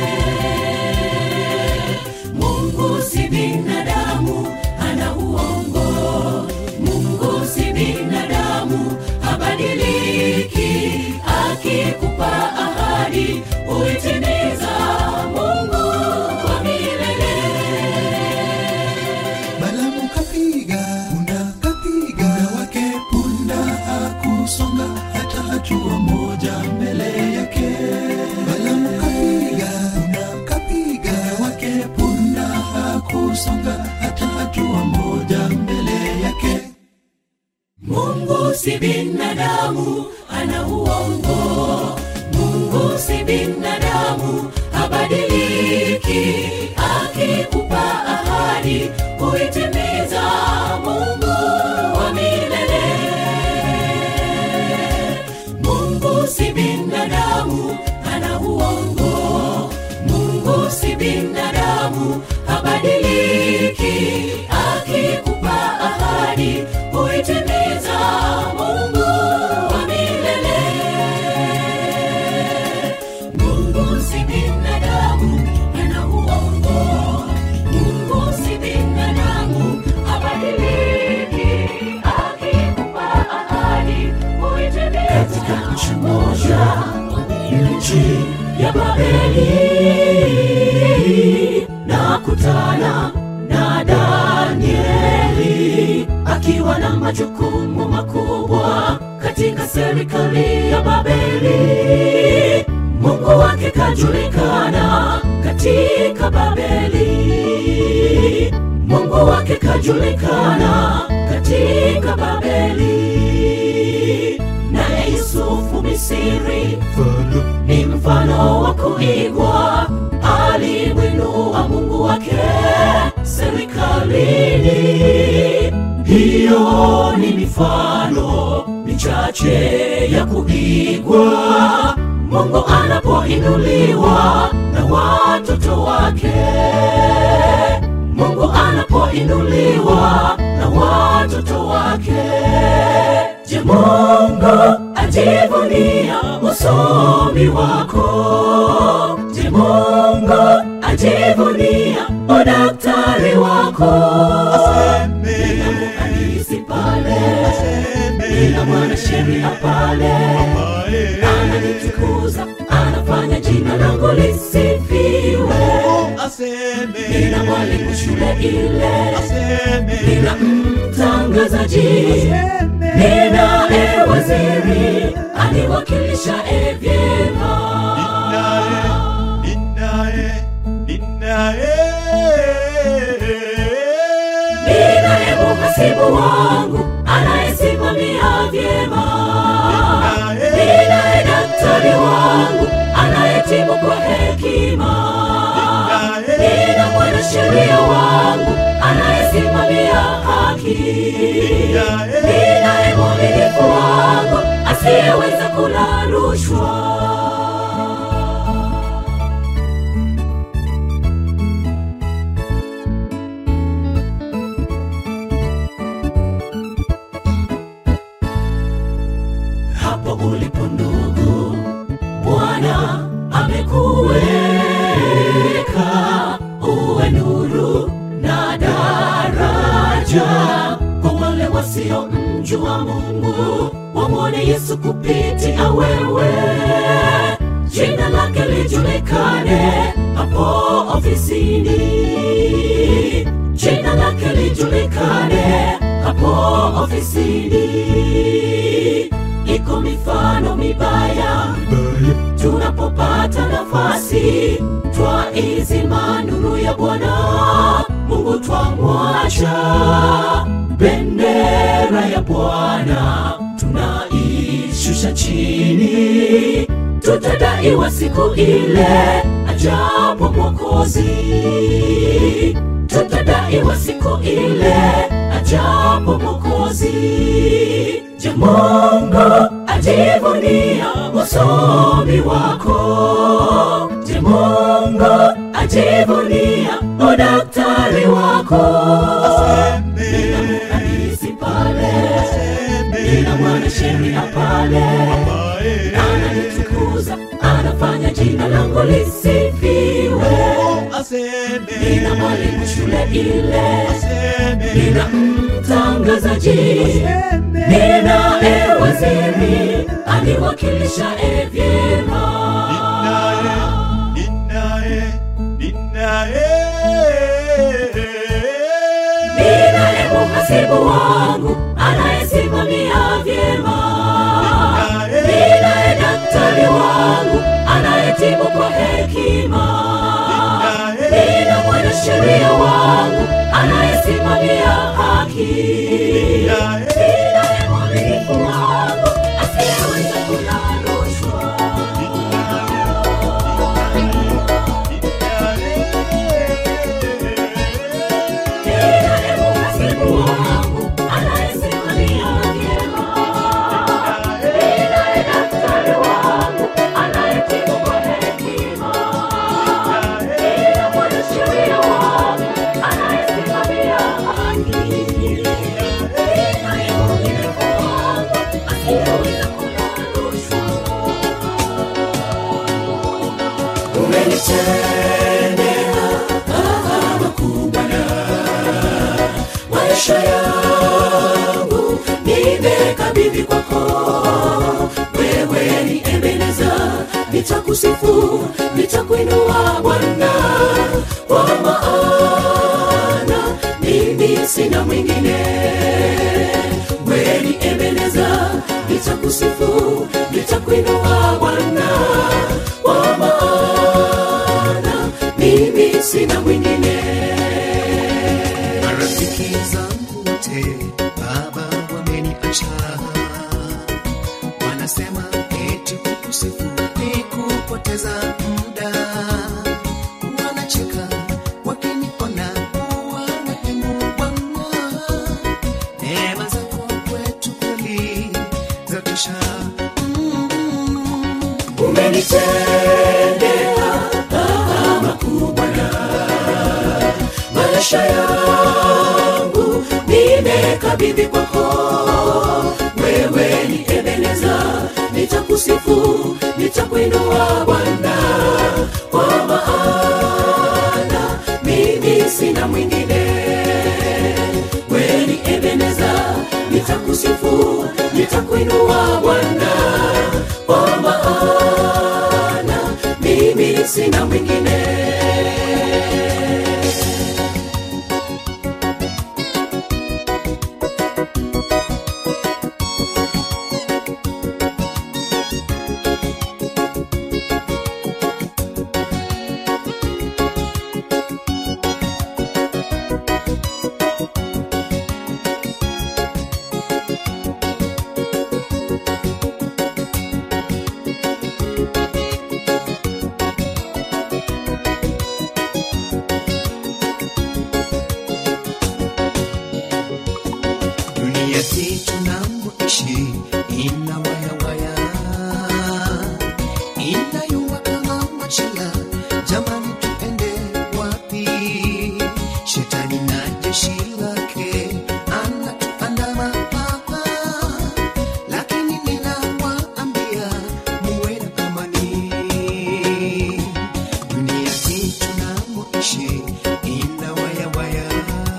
Mungu si binadamu, ana uongo. Mungu si binadamu, habadiliki. Akikupa ahadi huitimiza. Mungu wa milele. Balamu kapiga punda, kapiga wake punda, hakusonga hata hatua moja mbele yake. Balamu kapiga punda, kapiga wake punda, hakusonga hata hatua moja mbele yake. Mungu si binadamu, ana uongo. Mungu si binadamu, habadiliki. Akikupa ahadi huitimiza. Mungu wa milele. Mungu si binadamu, ana uongo. Mungu si binadamu, habadiliki. Akikupa ahadi huitimiza. Mungu wa milele. Mungu si binadamu, ana uongo. Mungu si binadamu, habadiliki. Akikupa ahadi huitimiza. Katika nchi moja, nchi ya Babeli, nakutana na Danieli akiwa na majukumu makubwa katika serikali ya Babeli. Mungu wake kajulikana katika Babeli. Mungu akajulikana katika Babeli, naye Yusufu Misiri ni mfano wa kuigwa, alimwinua Mungu wake serikalini. Hiyo ni mifano michache ya kuigwa, Mungu anapoinuliwa na watoto wake. Mungu anapoinuliwa na watoto wake. Je, Mungu ajivunia usomi wako? Je, Mungu ajivunia udaktari wako? Nina muhandisi pale, nina mwanasheria pale, ananitukuza, anafanya jina langu lisifiwe. Nina mwalimu shule ile, nina mtangazaji, nina e waziri aniwakilisha e vyema. Nina e muhasibu wangu anayesimamia vyema. Nina e daktari wangu anayetibu kwa hekima. Nina mwanasheria wangu anayesimamia haki. Nina e mwaminifu wangu asiyeweza kula rushwa. hapo ulipo ndugu, Bwana amekuweka uwe nuru na daraja kwa wale wasiomjua Mungu, wamwone Yesu kupitia wewe, jina lake lijulikane hapo ofisini, jina lake lijulikane hapo ofisini iko mifano mibaya tunapopata nafasi twaizima nuru ya bwana mungu twamwacha bendera ya bwana tunaishusha chini tutadaiwa siku ile ajapo mwokozi tutadaiwa siku ile ajapo mwokozi je mungu ajivunia usomi wako je mungu ajivunia udaktari wako nina muhandisi pale nina mwanasheria pale ananitukuza anafanya jina langu lisifiwe nina mwalimu shule ile nina mtangazaji nina e waziri aniwakilisha e vyema nina e muhasibu wangu anayesimamia vyema nina e daktari wangu anayetibu kwa hekima nina mwanasheria wangu anayesimamia haki nina e mwaminifu wangu asiyeweza kula rushwa nina e muhasibu wangu anayesimamia vyema nina e daktari wangu anayetibu kwa hekima nina mwanasheria wangu anayesimamia haki nina e mwaminifu wangu asiyeweza kula rushwa umenitendea mambo makubwa na maisha yangu nimekabidhi kwako wewe ni ebeneza nitakusifu nitakuinua bwana kwa maana mimi sina mwingine wewe ni ebeneza nitakusifu nitakuinua bwana kwa maana mimi sina mwingine marafiki nimekabidhi kwako wewe ni ebeneza nitakusifu nitakuinua bwana kwa maana mimi sina mwingine wewe ni ebeneza nitakusifu nitakuinua bwana kwa maana mimi sina mwingine dunia hii tunamoishi ina wayawaya inayua kama machila jamani tuende wapi shetani na jeshi lake anatuandama hapa lakini ninawaambia muwe na amani dunia hii tunamoishi ina wayawaya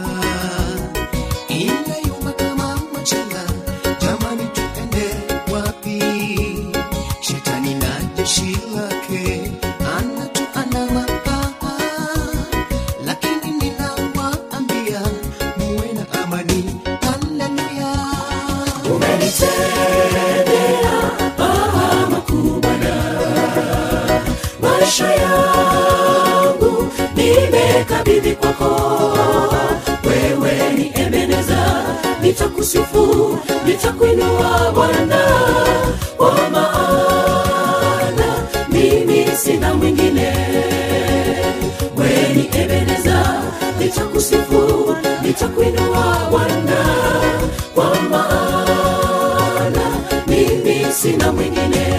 inayumba kama machanga jamani tuende wapi shetani na jeshi lake anatuandama hapa lakini ninawaambia muwe na amani haleluya maisha yangu nimekabidhi kwako wewe ni ebeneza nitakusifu nitakuinua bwana kwa maana mimi sina mwingine wewe ni ebeneza nitakusifu nitakuinua bwana kwa maana mimi sina mwingine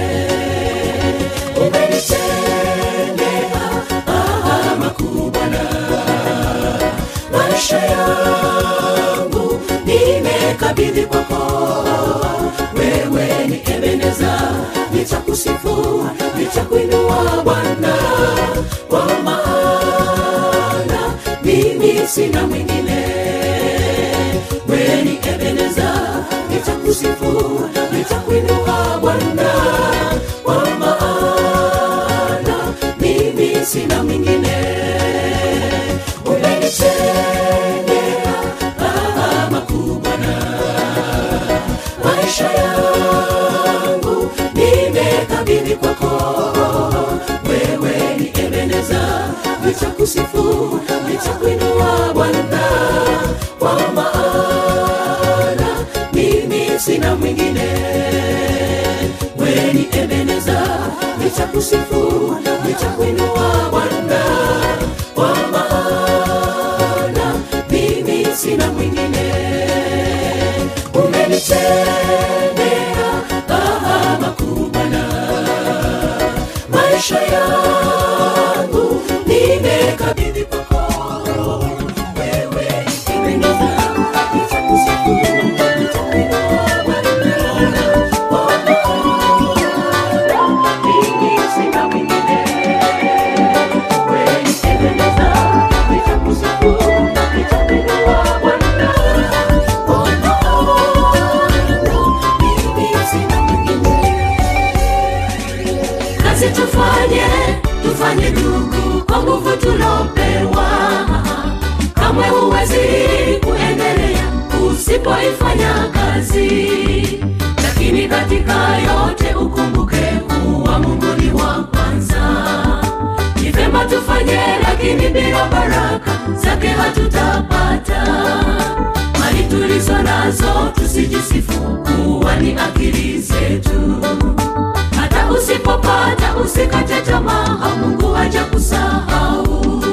umenitendea ah, makuu Bwana. maisha yangu nimekabidhi kwako wewe ni ebeneza nitakusifu nitakuinua bwana kwa maana mimi sina mwingine wewe ni ebeneza nitakusifu nitakuinua bwana kwa maana mimi sina mwingine umenitendea ah, makuu Bwana. maisha yangu nimekabidhi kwako wewe ni ebeneza nitakusifu nitakuinua bwana kwa maana mimi sina mwingine wewe ni ebeneza nitakusifu nitakuinua bwana kwa maana mimi sina mwingine umenitendea ah, makuu Bwana. maisha yangu nimekabidhi kwako wewe ebeneza nitakusifu nitakuinua bwana kwa maana mimi sina mwingine wewe ebeneza nitakusifu nitakuinua bwana kwa maana mimi sina mwingine kazi tufanye tufanye ndugu kwa nguvu tulopewa kamwe huwezi kuendelea usipoifanya kazi lakini katika yote ukumbuke kuwa mungu ni wa kwanza ni vema tufanye lakini bila baraka zake hatutapata mali tulizo nazo tusijisifu kuwa ni akili zetu hata usipopata usikate tamaa mungu haja kusahau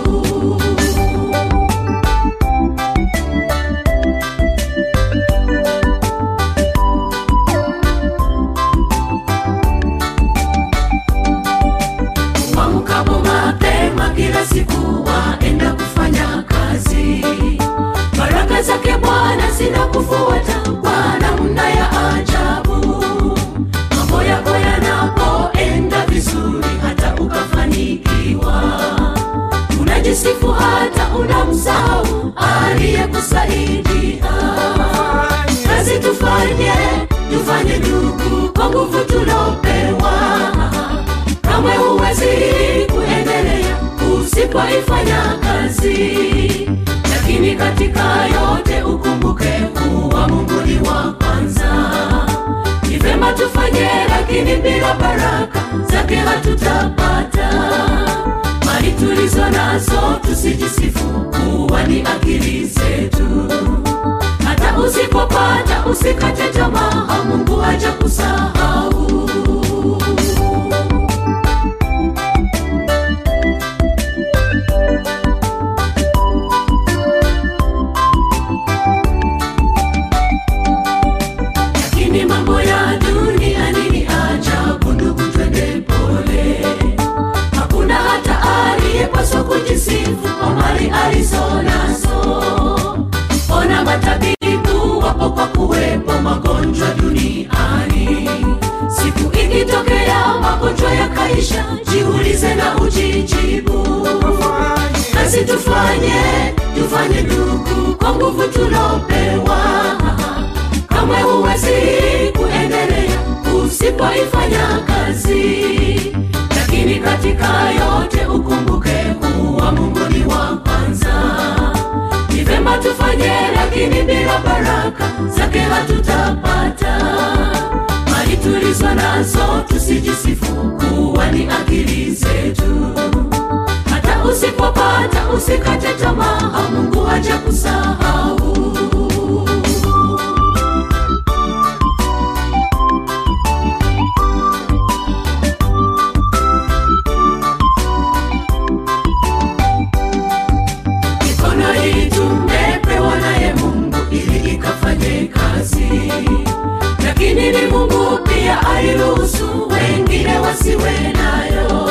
Mwamkapo mapema kila siku waenda kufanya kazi baraka zake bwana sina kufuata kwa namna ya ajabu mambo yako yanapoenda vizuri hata ukafanikiwa unajisifu hata unamsahau aliyekusaidia kazi tufanye tufanye ndugu kwa nguvu tulopewa kamwe huwezi kuendelea usipoifanya kazi lakini katika yote ukumbuke kuwa mungu ni wa kwanza ni vema tufanye lakini bila baraka zake hatutapata mali tulizo nazo tusijisifu kuwa ni akili zetu hata usipopata usikate tamaa mungu haja kusahau lakini mambo ya duniani ni ajabu ndugu twende pole hakuna hata aliyepaswa kujisifu kwa mali alizo nazo ona matabibu wapo kwa kuwepo magonjwa duniani siku ikitokea magonjwa yakaisha jiulize na ujijibu kazi tufanye tufanye ndugu kwa nguvu tulopewa kamwe huwezi kuendelea usipoifanya kazi lakini katika yote ukumbuke kuwa mungu ni wa kwanza ni vema tufanye lakini bila baraka zake hatutapata mali tulizo nazo tusijisifu kuwa ni akili zetu hata usipopata usikate tamaa mungu haja kusahau mikono hii tumepewa naye mungu ili ikafanye kazi lakini ni mungu pia aliruhusu wengine wasiwe nayo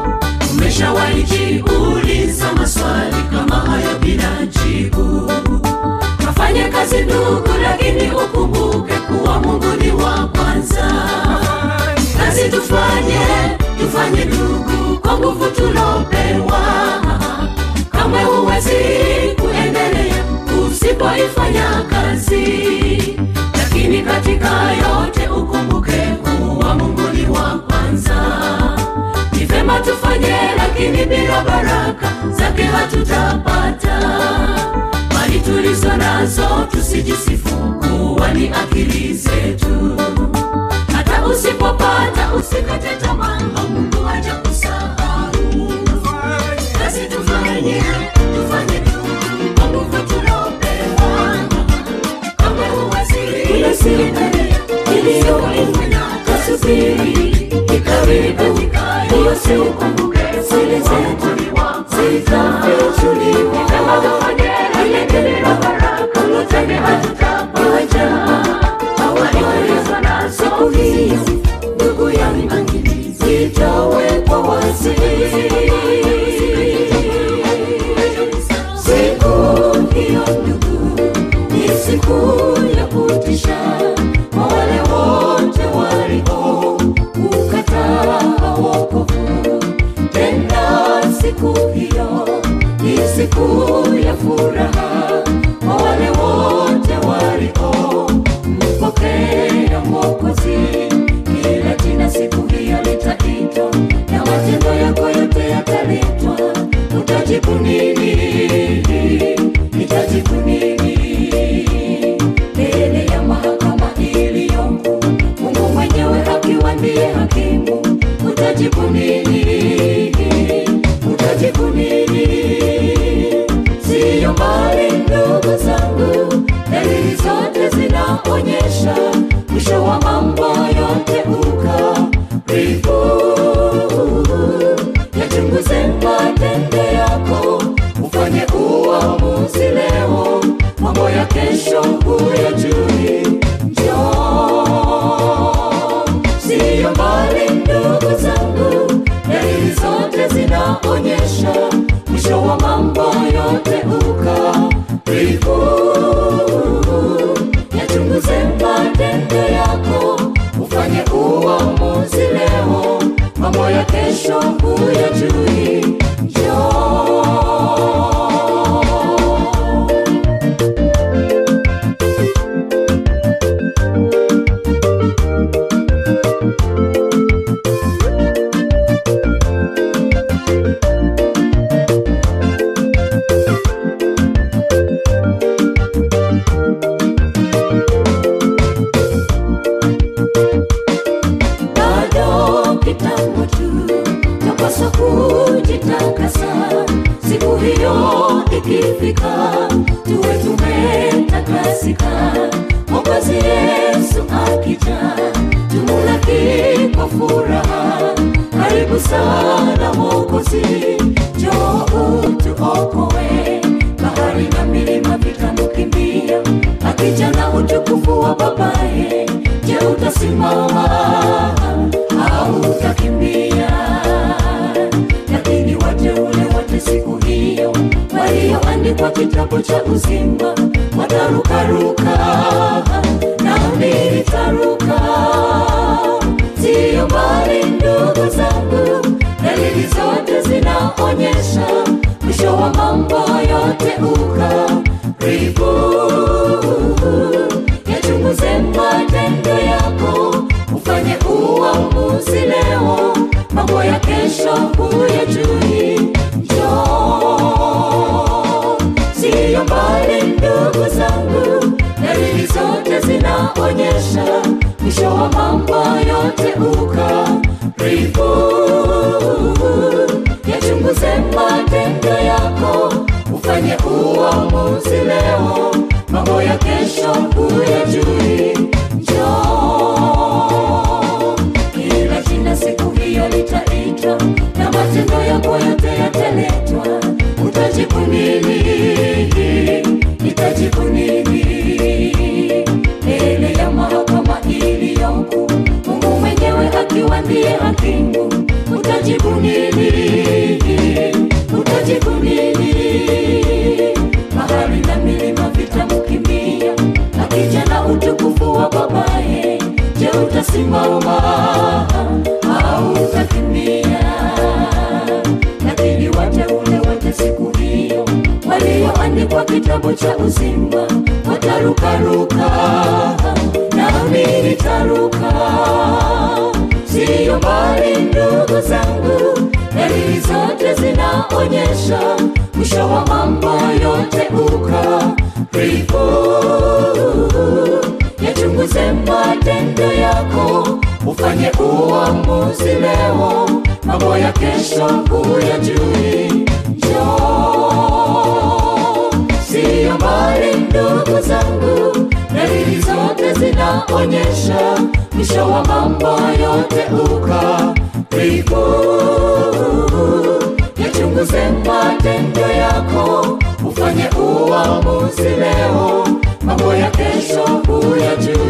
umeshawaijiuliza maswali kama hayo bila jibu kafanye kazi ndugu lakini ukumbuke kuwa mungu ni wa kwanza kazi tufanye tufanye ndugu kwa nguvu tulopewa kamwe huwezi kuendelea usipoifanya kazi lakini katika yote ukumbuke kuwa mungu ni wa kwanza ni vema tufanye lakini bila baraka zake hatutapata mali tulizo nazo tusijisifu kuwa ni akili zetu hata usipopata usikate tamaa mungu haja kusahau kazi tufanye tufanye ndugu kwa nguvu tulopewa kama huwezi kuna serikali iliyoifanya tasubiri ikaribu hiyo si ukumbuke siri zetu zitafichuliwa kama tufanye lakini na baraka lotenge hatutapata hawaliweza na siku hiyo ndugu yangu zitawekwa wazi siku hiyo ndugu ni siku ya kutisha kwa wale wote walio ukataa wokovu tena siku hiyo ni siku ya furaha kwa wale wote walio mpokea mwokozi kila jina siku hiyo litaitwa na matendo yako yote yataletwa utajibu nini itajibu nini mbele ya mahakama iliyoko mungu mwenyewe akiwa ndiye hakimu utajibu nini utajibu nini siyo mbali ndugu zangu dalili zote zinaonyesha mwisho wa mambo yote ukaribu yachunguze matendo yako ufanye uamuzi leo mambo ya kesho huyajui njoo siyo mbali ndugu zangu dalili zote zinaonyesha mwisho wa mambo yote ukaribu ukifika tuwe tumetakasika mwokozi yesu akija tumulaki kwa furaha karibu sana mwokozi joo utuokoe bahari na milima vitamukimbia akija na utukufu wa babaye je utasimama au utakimbia lakini wateule wote siku hiyo walioandikwa kitabu cha uzima watarukaruka nami nitaruka siyo mbali ndugu zangu dalili zote zinaonyesha mwisho wa mambo yote ukaribu yachunguze matendo yako ufanye uamuzi leo mambo ya kesho huyajui njoo siyo mbali ndugu zangu dalili zote zinaonyesha mwisho wa mambo yote ukaribu yachunguze matendo yako ufanye uamuzi leo mambo ya kesho huyajui njoo kila jina siku hiyo litaitwa na matendo yako yote yataletwa utajibu nini itajibu nini mbele ya mahakama iliyokuu mungu mwenyewe akiwa ndiye hakimu utajibu nini utajibu nini bahari na milima vitamkimbia akija na utukufu wa babaye je utasimama au utakimbia lakini wateule wote siku hiyo walioandikwa kitabu cha uzima watarukaruka nami nitaruka siyo mbali ndugu zangu dalili zote zinaonyesha mwisho wa mambo yote ukaribu yachunguze matendo yako ufanye uamuzi leo mambo ya kesho huyajui njoo siyo mbali ndugu zangu dalili zote zinaonyesha mwisho wa mambo yote ukaribu yachunguze matendo yako ufanye uamuzi leo mambo ya kesho huyajui